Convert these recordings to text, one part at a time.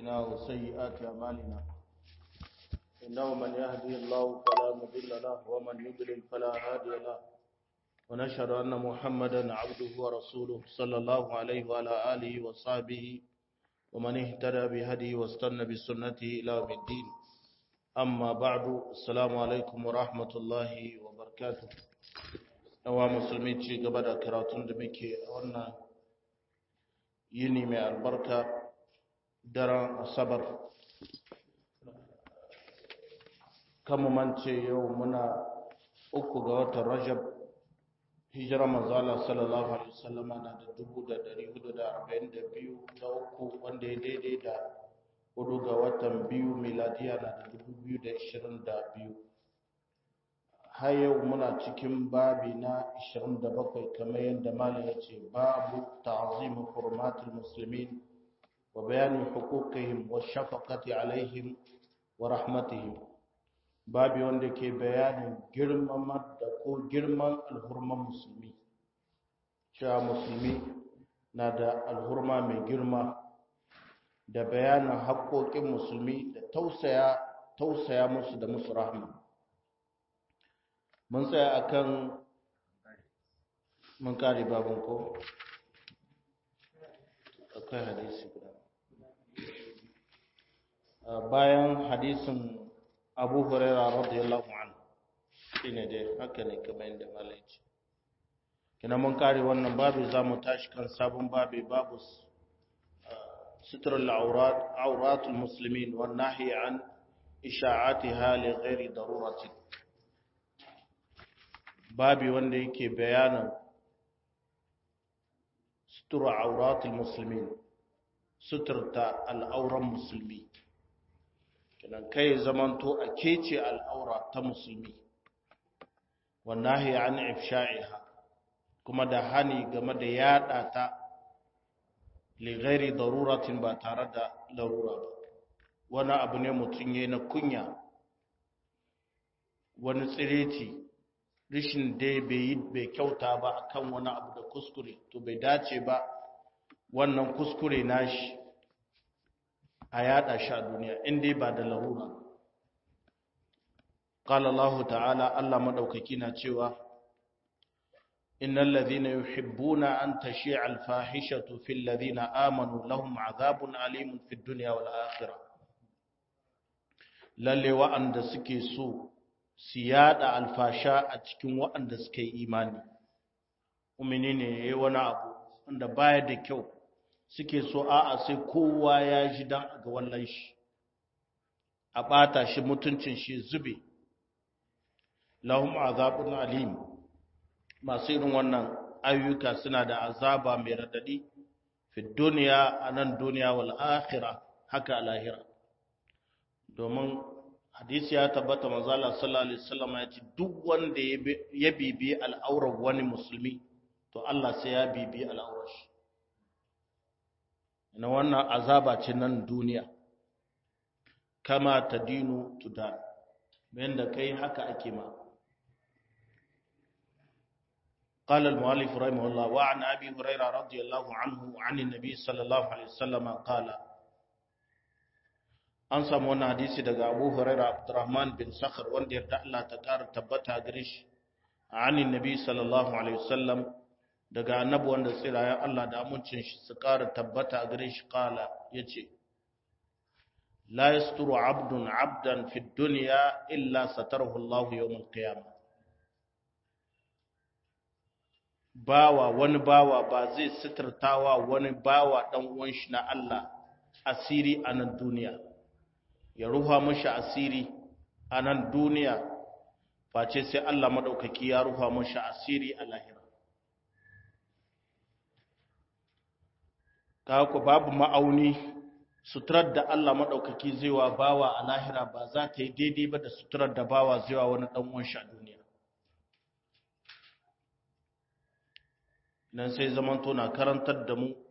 أنفسنا وسيئات أعمالنا إنه من يهدي الله فلا مضل له ومن يضلل فلا هادي له ونشهد أن محمدا عبده ورسوله صلى الله عليه وعلى آله وصحبه ومن اهتدى بهديه واستنى بسنته إلى يوم الدين أما بعد السلام عليكم ورحمة الله وبركاته yawa musulmi ci gaba da karatun da muke a wannan yini mai albarka daren asabar kan mance yau muna uku ga watan rajab hijira manzala sallallahu alaihi wasallama na da dubu da dari hudu da arba'in da biyu da uku wanda ya daidai da hudu ga watan biyu miladiya na da dubu biyu da ishirin da biyu har yau muna cikin babi na 27 kamar yadda malam ya ce babu ta'zim hurmatul muslimin wa bayanin huquqihim wa shafaqati alaihim wa rahmatihim babi wanda ke bayanin girman da ko girman alhurman musulmi cewa musulmi na da alhurma mai girma da bayanin haƙoƙin musulmi da tausaya tausaya musu da musu rahma mun tsaya akan mun kare babin ko akwai hadisi guda bayan hadisin abu huraira radiyallahu anhu shine dai haka ne kamar yadda malai ce kina mun kare wannan babu za mu tashi kan sabon babu babu sutur al-aurat auratul muslimin wan nahi an isha'atiha li ghairi daruratin babi wanda yake bayanin sutura auratul musulmi suturta al'auran musulmi kinan kai zamanto a kece al'aura ta musulmi wannan ya an ifsha'iha kuma da hani game da yada ta lighairi daruratin ba tare da larura ba wani abu ne mutum ya na kunya wani tsireci rishin dai bai yi bai kyauta ba akan wani abu da kuskure to bai dace ba wannan kuskure nashi a yada shi a duniya inda ba da larura qala Allah ta'ala Allah madaukaki na cewa innal ladhina yuhibbuna an tashi'a al-fahishatu fil ladhina amanu lahum 'adhabun alimun fid dunya wal akhirah lalle wa'anda suke so su yada alfasha a cikin waɗanda suka yi imani umini ne ya yi wani abu wanda baya da kyau suke so a'a sai kowa ya ji don a ga wallan shi a ɓata shi mutuncin shi zube lahum azabun alim masu irin wannan ayyuka suna da azaba mai radadi fi duniya a nan duniya wal akhirah haka a lahira domin hadisi ya tabbata manzala sallallahu alaihi wasallam ya ce duk wanda ya bibi al'aurar wani musulmi to Allah sai ya bibi al'aurar shi na wannan azaba ce nan duniya kama tadinu tudan bayan da kai haka ake ma قال المؤلف رحمه الله وعن أبي هريرة رضي الله عنه عن النبي صلى الله عليه وسلم قال an samu wani hadisi daga abu huraira abdurrahman bin sakhar wanda yarda Allah ta ƙara tabbata gare shi anin nabi sallallahu alaihi wasallam daga annabi wanda tsirayen Allah da amincin shi su ƙara tabbata gare shi kala yace la yasturu abdun abdan fi dunya illa satarahu Allah yawm al-qiyamah bawa wani bawa ba zai sitirtawa wani bawa dan uwan shi na Allah asiri a nan duniya ya ruha mashi asiri a nan duniya face sai Allah maɗaukaki ya ruha mashi asiri a lahira. Kaku babu ma'auni suturar da Allah maɗaukaki zai wa bawa a lahira ba za ta yi daidai ba da suturar da bawa zai wa wani ɗan'uwan shi a duniya. Nan sai zamanto na karantar da mu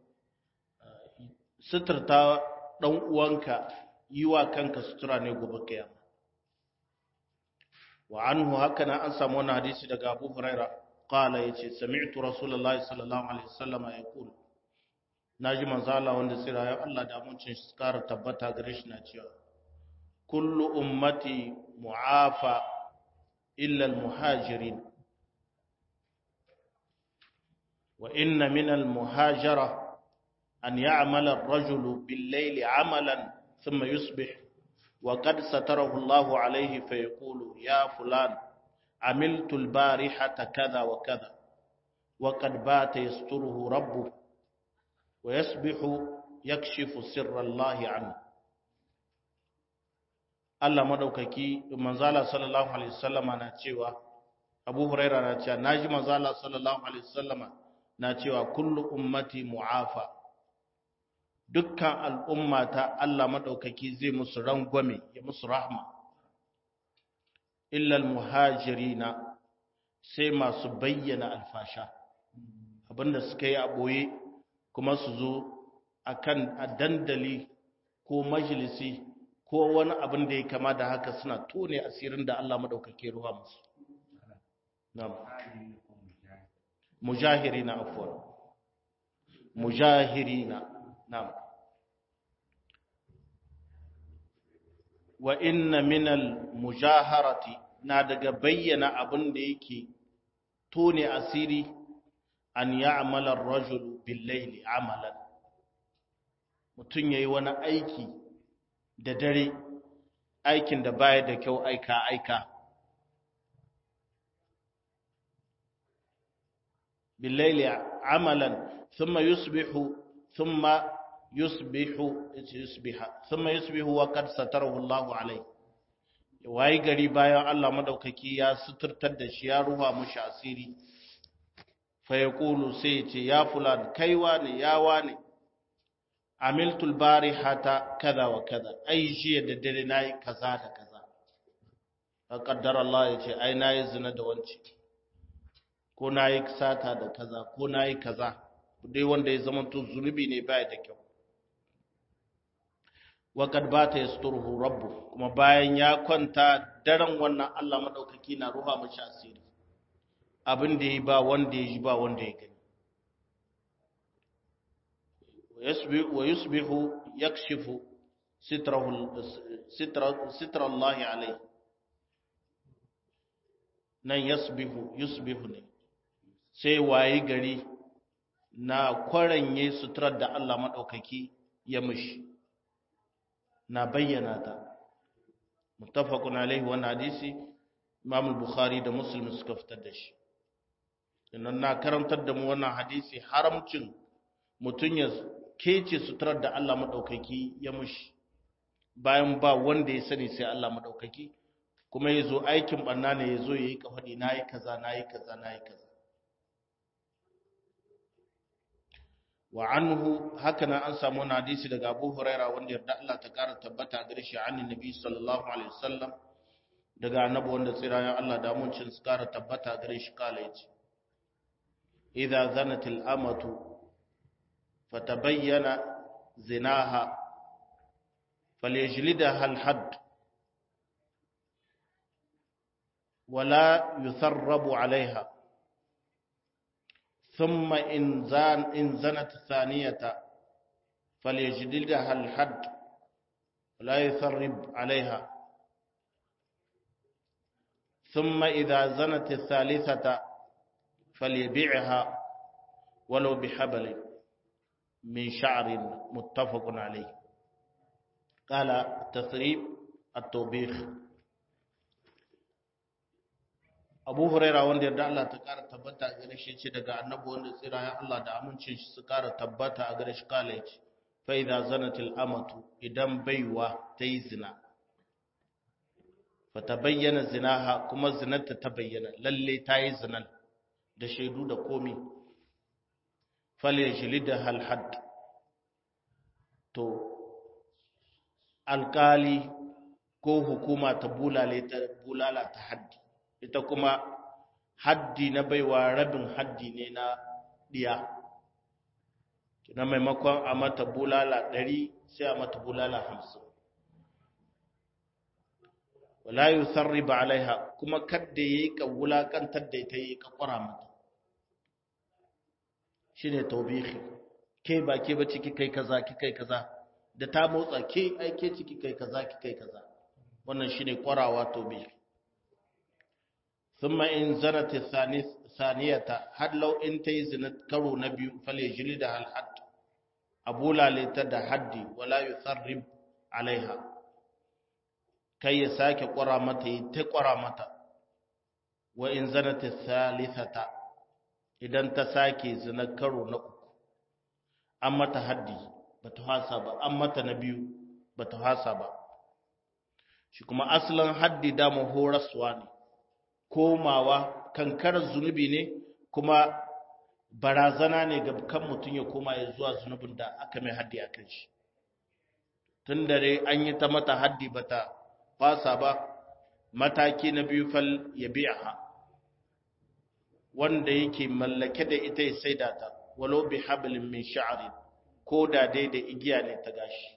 suturta ɗan'uwanka yi wa kanka sutura ne gobe kiyama wa anhu haka na an samu wani hadisi daga Abu Huraira qala yace sami'tu Rasulullahi sallallahu alaihi wasallam yaqul naji manzo Allah wanda tsira ya Allah da muncin shi kara tabbata gare shi na cewa kullu ummati mu'afa illa al-muhajirin wa inna min al-muhajara an ya'mala ar-rajulu bil-layli 'amalan thumma yusbih wa qad satarahu Allahu alayhi fa yaqulu ya fulan عملت البارحة كذا وكذا وقد بات يستره ربه ويسبح يكشف سر الله عنه Allah madaukaki manzala sallallahu alaihi wasallama na cewa Abu Huraira na cewa naji manzala sallallahu alaihi wasallama na cewa kullu ummati mu'afa dukkan al'ummata Allah madaukaki zai musu rangwame ya musu rahma illa al-muhajirina sai masu bayyana alfasha abinda suka yi a boye kuma su zo akan a dandali ko majalisi ko wani abin da ya kama da haka suna tone asirin da Allah madaukake ruwa musu na'am mujahirina afwan mujahirina na'am wa inna minal mujaharati na daga bayyana abin da yake tone asiri an ya'mala ar-rajulu bil-layli amalan mutun yayi wani aiki da dare aikin da baya da kyau aika aika bil-layli amalan thumma yusbihu thumma yusbihu yusbiha thumma yusbihu wa qad satarahu Allahu alayhi wayi gari bayan Allah madaukaki ya suturtar da shi ya ruha mushi asiri fa yaqulu sai ya ce ya fulan kaiwa ne yawa ne amiltu albarihata kaza wa kaza ai jiya da dare nayi kaza da kaza fa qaddara Allah ya ce ai nayi zina da wanci ko nayi sata da kaza ko nayi kaza dai wanda ya zama to zunubi ne baya da kyau waƙad ba ta yasturuhu rabbu kuma bayan ya kwanta daren wannan Allah maɗaukaki na ruha mashi asiri abin da ya ba wanda ya ji ba wanda ya gani wa yusbihu yakshifu sitra Allah alai nan yasbihu yusbihu ne sai waye gari na kwaranye suturar da Allah maɗaukaki ya mishi na bayyana ta muttafaqun alaihi wannan hadisi Imam al-Bukhari da Muslim suka fitar da shi innan na karantar da mu wannan hadisi haramcin mutun ya kece suturar da Allah madaukaki ya mushi bayan ba wanda ya sani sai Allah madaukaki kuma yazo aikin banna ne yazo yayi kafadi nayi kaza nayi kaza nayi kaza wa anhu hakanan an samu wani hadisi daga Abu Huraira wanda yarda Allah ta kara tabbata gare shi annin Nabi sallallahu alaihi wasallam daga annabi wanda tsirayen Allah da mun cin su kara tabbata gare shi kala yace idza zanatil amatu fatabayyana zinaha falyajlidaha al-hadd ولا يثرب عليها ثم إن, زان إن زنت ثانية فليجلدها الحد ولا يثرب عليها ثم إذا زنت الثالثة فليبيعها ولو بحبل من شعر متفق عليه قال التثريب التوبيخ abu huraira wanda yarda Allah ta kara tabbata a gare shi ce daga annabi wanda tsira ya Allah da amincin shi su kara tabbata a gare shi kala yace fa idza zanatil amatu idan baiwa ta yi zina fa tabayyana zinaha kuma zinarta ta bayyana lalle ta yi zinan da shaidu da komi fal yajlida hal hadd to alkali ko hukuma ta bulale ta bulala ta haddi ita kuma haddi na baiwa rabin haddi ne na diya na maimakon a mata bulala ɗari sai a mata bulala hamsin wala yi sarriba alaiha kuma kadda ya yi ka wulakantar da ita yi ka kwara mata shi ne taubihi ke ba ke ba ciki kai kaza ki kai kaza da ta motsa ke ai ke ciki kai kaza ki kai kaza wannan shine kwarawa to bi thumma in zanat thaniyata had law in tayi zina karo na biyu fale jilida al hadd abula lita da haddi wala yusarrib alaiha kai ya sake kwara mata yi ta kwara mata wa in zanat thalithata idan ta sake zina karo na uku an mata haddi ba ta hasa ba an mata na biyu ba ta hasa ba shi kuma asalin haddi dama horaswa ne komawa kankarar zunubi ne kuma barazana ne ga kan mutum ya koma ya zuwa zunubin da aka mai haddi a kan shi tun dare an yi ta mata haddi ba ta fasa ba mataki na biyu fal ya biya wanda yake mallake da ita ya saida ta walau bi hablin min sha'rin ko da dai da igiya ne ta gashi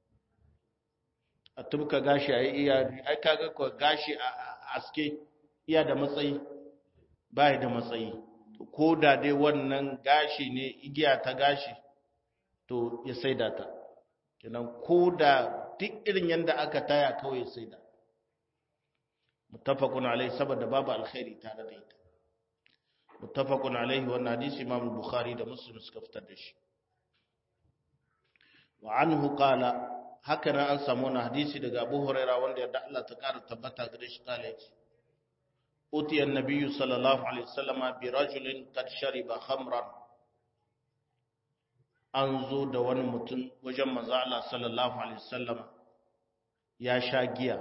a tubka gashi a iya ai kaga ko gashi a aske iya da matsayi bai da matsayi ko da dai wannan gashi ne igiya ta gashi to ya saida ta kenan ko da duk irin yanda aka taya kawai ya saida muttafaqun alai saboda babu alkhairi tare da ita muttafaqun alaihi wannan hadisi imam bukhari da muslim suka fitar da shi wa anhu qala haka nan an samu wannan hadisi daga abu huraira wanda yadda Allah ta kara tabbata gare shi kala yace uti annabi sallallahu alaihi wasallam bi rajulin qad shariba khamran an zo da wani mutum wajen manzo Allah sallallahu alaihi wasallam ya sha giya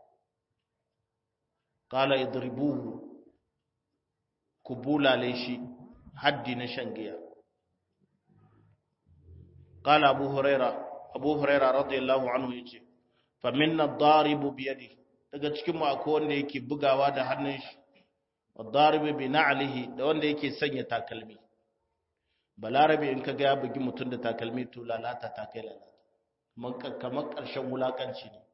qala idribuhu ku bulale shi haddi na shan giya qala abu huraira abu huraira radiyallahu anhu yace fa minna ad-daribu bi yadi daga cikin mu akwai wanda yake bugawa da hannun shi ad-daribu bi na'lihi da wanda yake sanya takalmi balarabe in kaga ya bugi mutum da takalmi to lalata ta kai lalata kamar karshen wulakanci ne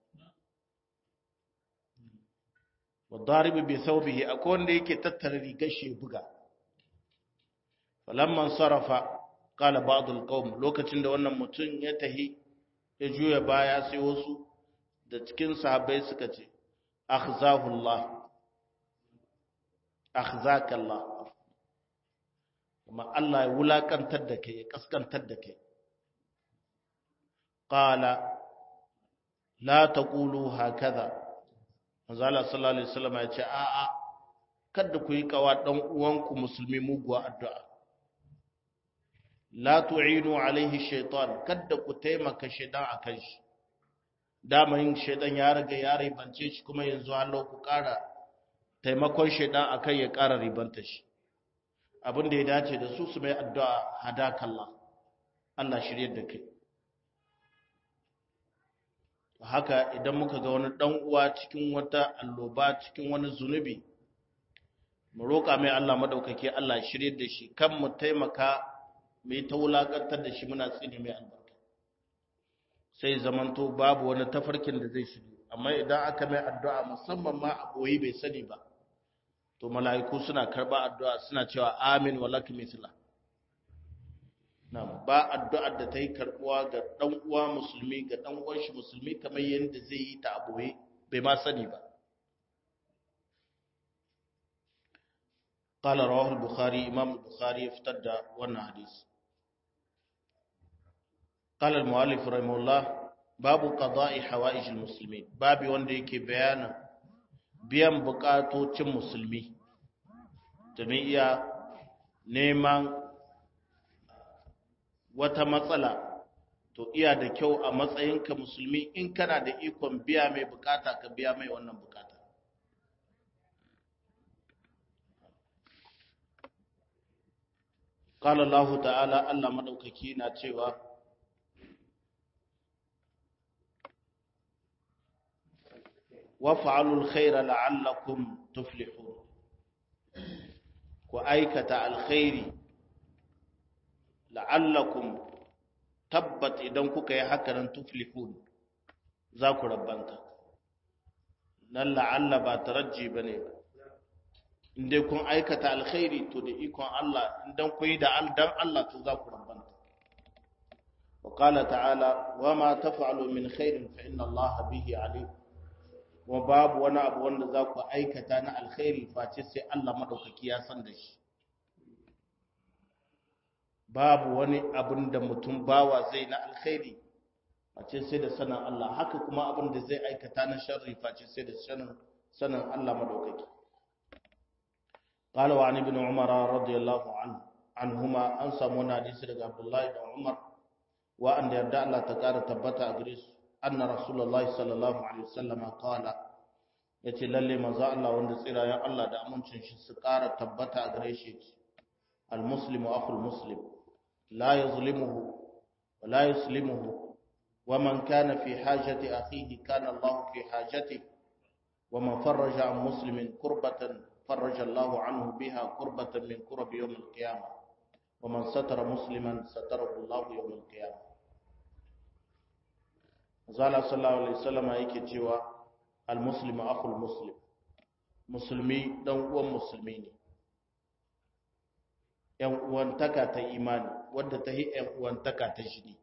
wadaribi bi thawbihi akwai wanda yake tattara rigar shi buga falamman sarafa qala ba'd alqawm lokacin da wannan mutum ya tahi ya juya baya sai wasu da cikin sahabbai suka ce akhzahu Allah akhzaka Allah kuma Allah ya wulakantar da kai ya kaskantar da kai qala la taqulu hakaza manzo Allah sallallahu alaihi wasallam ya ce a'a kada ku yi kawa dan uwanku musulmi muguwa addu'a la tu'inu alaihi shaytan kada ku taimaka shaytan akan shi dama yin shaytan ya riga ya ribance shi kuma yanzu Allah ku ƙara taimakon shaytan akan ya ƙara ribanta shi abin da ya dace da su su mai addu'a hadakallah Allah shiryar da kai haka idan muka ga wani dan uwa cikin wata alloba cikin wani zunubi mu roƙa mai Allah madaukake Allah ya shirye da shi kan mu taimaka mu yi ta wulakantar da shi muna tsine mai albarka sai zamanto babu wani tafarkin da zai shirye amma idan aka mai addu'a musamman ma a boye bai sani ba to mala'iku suna karba addu'a suna cewa amin wa lak mithla Na'am, ba addu'ar da ta yi karɓuwa ga ɗan uwa musulmi ga ɗan uwan shi musulmi kamar yadda zai yi ta aboye bai ma sani ba. Qala rawahu al-Bukhari Imam al-Bukhari ya fitar da wannan hadisi. Qala al-mu'allif rahimahullah babu qada'i hawa'ij al-muslimin babu wanda yake bayanin biyan bukatocin musulmi domin iya neman wata matsala to iya da kyau a matsayinka musulmi in kana da ikon biya mai bukata ka biya mai wannan bukata qala Allah ta'ala Allah madaukaki na cewa waf'alul khaira la'allakum tuflihun ku aikata alkhairi la'allakum tabbat idan kuka yi haka nan tuflihun za ku rabbanta nan la'alla ba tarajji ba ne ba inda kun aikata alkhairi to da ikon Allah idan ku yi da dan Allah to za ku rabbanta وقال تعالى وما تفعلوا من خير فإن الله به عليم وباب وانا abu wanda za ku aikata na alkhairi face sai Allah madaukaki ya san da shi babu wani abin da mutum bawa zai na alkhairi face sai da sanin Allah haka kuma abin da zai aikata na sharri face sai da sanin sanin Allah madaukaki قال وعن ابن عمر رضي الله عنه عنهما an samu wani hadisi daga Abdullahi da Umar wa'anda yarda Allah ta ƙara tabbata a gare su anna rasulullahi sallallahu alaihi wasallama qala yace lalle manzo Allah wanda tsirayen Allah da amincin shi su ƙara tabbata a gare shi al muslimu akhul muslim la yuzlimuhu wa la yuslimuhu wa man kana fi hajati akhihi kana Allah fi hajati wa man farraja an muslimin kurbatan farraja Allah anhu biha kurbatan min kurbi yawm al qiyamah wa man satara musliman satarahu Allah yawm al qiyamah zala sallallahu alaihi wasallam yake cewa almuslimu akhul muslim musulmi dan uwan musulmi ne yan uwantaka ta imani wadda ta yi yan uwantaka ta shiri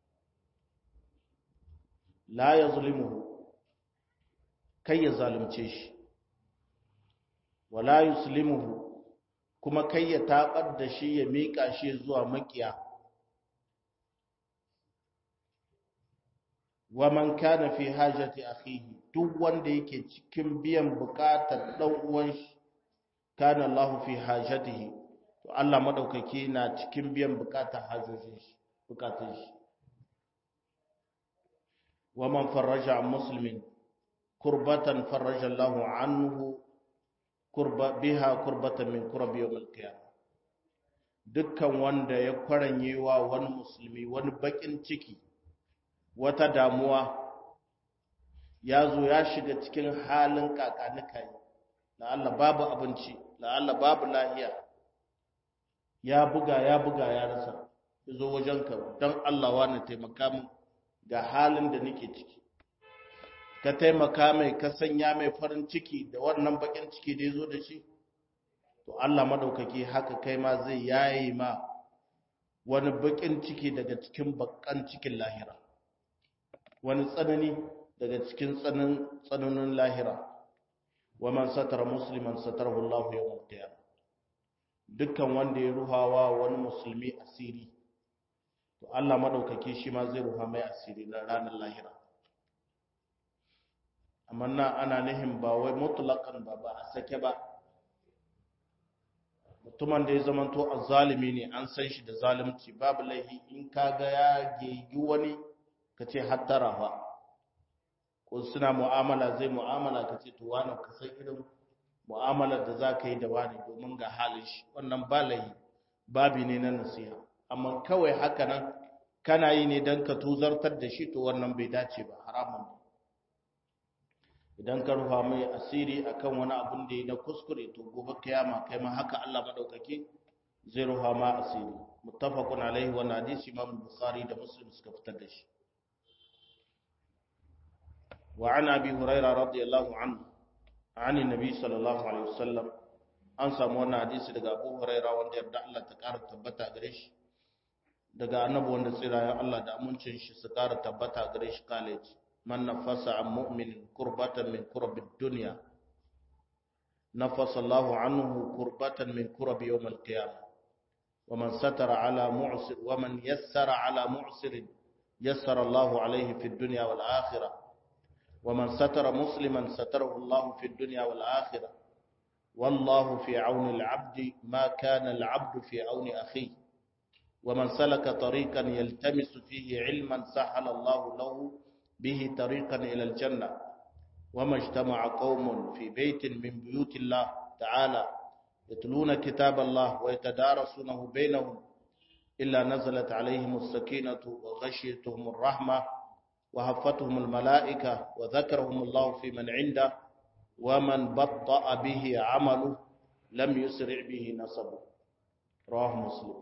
la yazlimuhu kai ya zalunce shi wala yuslimuhu kuma kai ya tabar da shi ya mika shi zuwa makiya wa man kana fi hajati akhihi duk wanda yake cikin biyan bukatar dan uwan shi kana Allah fi hajatihi to Allah madaukake na cikin biyan bukatar hajojin shi bukatun shi wa man farraja muslimin kurbatan farraja Allah anhu kurba biha kurbatan min kurbi yawm al-qiyamah dukkan wanda ya kwaranye wa wani musulmi wani bakin ciki wata damuwa ya zo ya shiga cikin halin kakanika yi la'alla babu abinci la'alla babu lahiya ya buga ya buga ya rasa ya zo wajenka don Allah wani taimaka min ga halin da nake ciki ka taimaka mai ka sanya mai farin ciki da wannan bakin ciki da ya zo da shi to Allah madaukaki haka kai ma zai yayi ma wani bakin ciki daga cikin bakan cikin lahira wani tsanani daga cikin tsananin lahira wa man satara musliman satarahu Allah yawmal qiyamah dukkan wanda ya ruhawa wani musulmi asiri to Allah madaukake shi ma zai ruha mai asiri na ranar lahira amma na ana nihin ba wai mutlaqan ba ba a sake ba mutumin da ya zamanto azzalimi ne an san shi da zalunci babu laihi in kaga ya gegi wani ka ce hattara fa ko suna mu'amala zai mu'amala ka ce to wani ka san irin mu'amalar da za ka yi da wani domin ga halin shi wannan ba layi babi ne na nasiha amma kawai haka nan kana yi ne don ka tuzartar da shi to wannan bai dace ba haramun idan ka rufa mai asiri akan wani abun da ya na kuskure to gobe kiyama kai ma haka Allah madaukake zai rufa ma asiri muttafaqun alaihi wa hadisi imam bukhari da muslim suka fitar da shi وعن أبي هريرة رضي الله عنه عن النبي صلى الله عليه وسلم an samu wannan hadisi daga Abu Huraira wanda yarda Allah ta ƙara tabbata gare shi daga annabi wanda tsirayen Allah da amincin shi su ƙara tabbata gare shi college man nafasa an mu'minin kurbatan min kurabid dunya nafasa Allahu anhu kurbatan min kurabi yawm al-qiyamah wa man satara ala mu'sir wa man yassara ala mu'sir yassara Allahu alayhi fi dunya wal akhirah ومن ستر مسلما ستره الله في الدنيا والآخرة والله في عون العبد ما كان العبد في عون أخيه ومن سلك طريقا يلتمس فيه علما سهل الله له به طريقا إلى الجنة وما اجتمع قوم في بيت من بيوت الله تعالى يتلون كتاب الله ويتدارسونه بينهم إلا نزلت عليهم السكينة وغشيتهم الرحمة وهفتهم الملائكة وذكرهم الله في من عنده ومن بطأ به عمله لم يسرع به نصبه رواه مسلم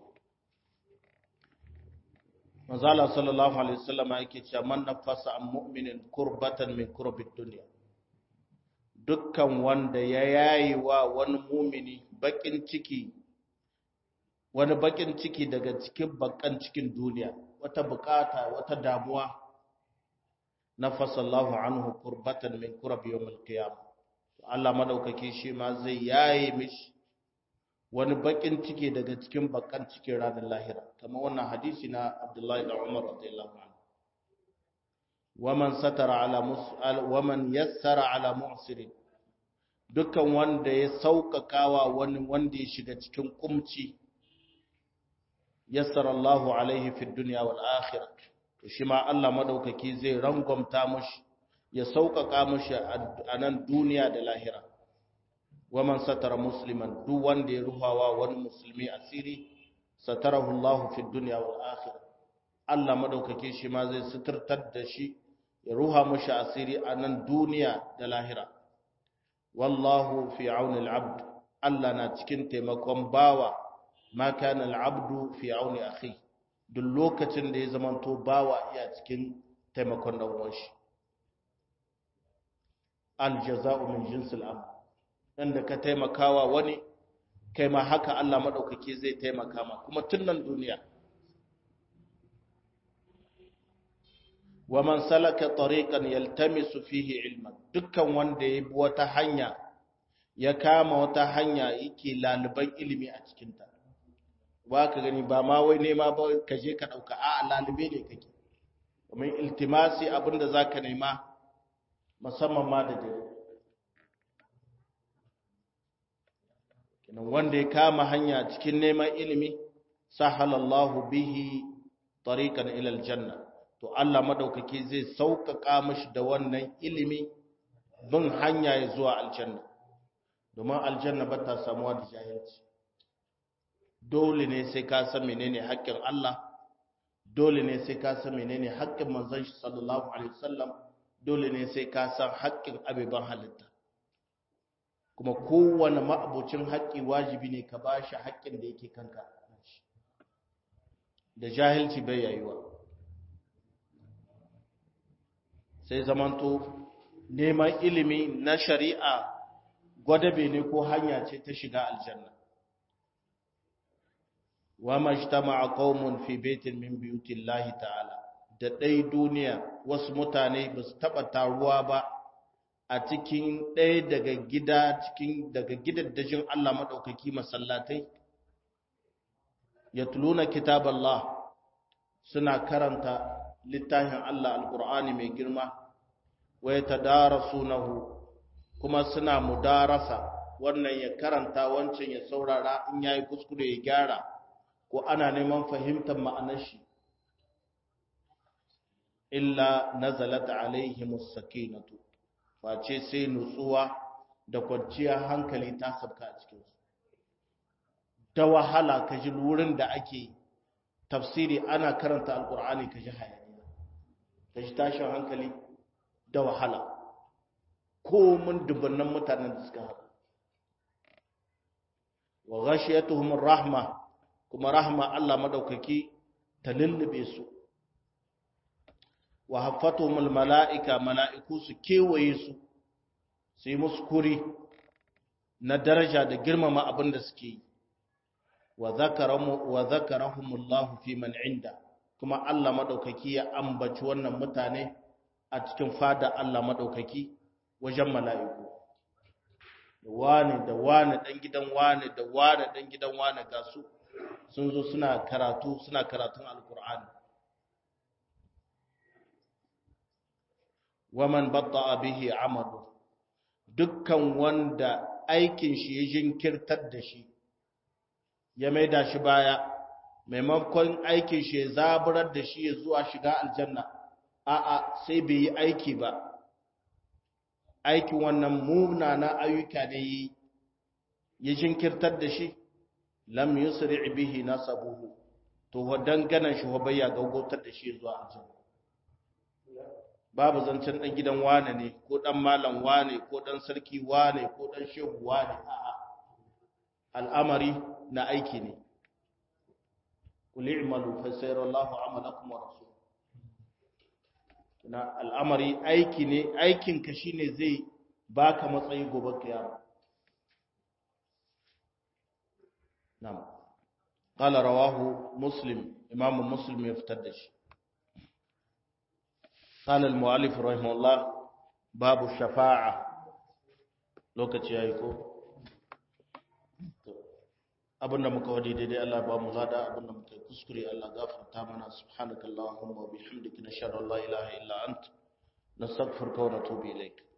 Manzala sallallahu alaihi wasallam yake cewa man nafasa an mu'minin kurbatan min kurbid dunya dukkan wanda ya yayi wa wani mumini bakin ciki wani bakin ciki daga cikin bakan cikin duniya wata bukata wata damuwa nafasallahu anhu kurbatan min kurab yawmil qiyamah Allah madaukake shi ma zai yaye mishi wani bakin ciki daga cikin bakan cikin ranar lahira kamar wannan hadisi na Abdullahi da Umar radiyallahu anhu waman satara ala mus'al waman yassara ala mu'sirin dukkan wanda ya sauƙaƙawa wani wanda ya shiga cikin kumci yassara Allahu alaihi fid dunya wal akhirah to shi ma Allah madaukaki zai rangwamta mushi ya sauƙaƙa mushi a nan duniya da lahira waman satara musliman duk wanda ya ruhawa wani musulmi asiri satarahu Allah fid dunya wal akhirah Allah madaukaki shi ma zai suturtar da shi ya ruha mushi asiri a nan duniya da lahira wallahu fi auni al-abd Allah na cikin taimakon bawa ma kana al-abdu fi auni akhi duk lokacin da ya zamanto bawa iya cikin taimakon dan uwan shi al-jaza'u min jinsil amal inda ka taimakawa wani kai ma haka Allah madaukake zai taimaka ma kuma tun nan duniya wa man salaka tariqan yaltamisu fihi ilman dukkan wanda ya bi wata hanya ya kama wata hanya yake laluban ilimi a cikin ta ba ka gani ba ma wai nema ba ka je ka dauka a lalube ne kake kuma iltimasi abinda zaka nema musamman ma da dare kinan wanda ya kama hanya cikin neman ilimi sahalallahu bihi tariqan ila aljanna to Allah madaukaki zai sauƙaƙa mashi da wannan ilimi bin hanya ya zuwa aljanna domin aljanna ba ta samuwa da jahilci dole ne sai ka san menene haƙƙin Allah dole ne sai ka san menene haƙƙin manzon shi sallallahu alaihi wasallam dole ne sai ka san haƙƙin abiban halitta kuma kowane ma'abucin haƙƙi wajibi ne ka bashi haƙƙin da yake kanka da jahilci bai yayuwa sai zamanto neman ilimi na shari'a gwadabe ne ko hanya ce ta shiga aljanna wa majtama'a qaumun fi baitin min buyutillahi ta'ala da dai duniya wasu mutane ba su taba taruwa ba a cikin ɗaya daga gida cikin daga gidaddajin Allah madaukaki masallatai yatluna kitaballah suna karanta littafin Allah alqur'ani mai girma wa yatadarasunahu kuma suna mudarasa wannan ya karanta wancan ya saurara in yayi kuskure ya gyara ko ana neman fahimtar ma'anar shi illa nazalat alaihimus sakinatu face sai nutsuwa da kwanciyar hankali ta sabka a cikin su da wahala ka ji wurin da ake tafsiri ana karanta alkur'ani ka ji hayaniya ka ji tashin hankali da wahala ko mun dubannan mutanen da suka haɗu wa ghashiyatuhum rahma kuma rahma Allah madaukaki ta lullube su wa haffatuhum mala'ika mala'iku su kewaye su su yi musu kuri na daraja da girmama abin da suke yi wa zakarahumullahu fi man inda kuma Allah madaukaki ya ambaci wannan mutane a cikin fada Allah madaukaki wajen mala'iku da wane da wane dan gidan wane da wane dan gidan wane ga su sun zo suna karatu suna karatun alkur'ani waman batta'a bihi amalu dukkan wanda aikin shi ya jinkirtar da shi ya maida shi baya maimakon aikin shi ya zaburar da shi ya zuwa shiga aljanna a'a sai bai yi aiki ba aikin wannan munana ayyuka ne ya jinkirtar da shi lam yusri bihi nasabuhu to wadan ganan shi bayya gaugautar da shi zuwa aljanna babu zancen dan gidan wane ne ko dan malam wane ko dan sarki wane ko dan shehu wane a'a al'amari na aiki ne kul i'malu fa sayarallahu amalakum wa rasul na al'amari aiki ne aikin ka shine zai baka matsayi gobe kiyama na'am qala rawahu muslim imamu muslim ya fitar da shi قال المؤلف رحمه الله باب الشفاعة lokaci yayi ko abinda muka wadi daidai Allah ba mu lada abinda muka kuskure Allah gafarta mana subhanakallahumma wa bihamdika nashhadu an la ilaha illa ant nastaghfiruka wa natubu ilayk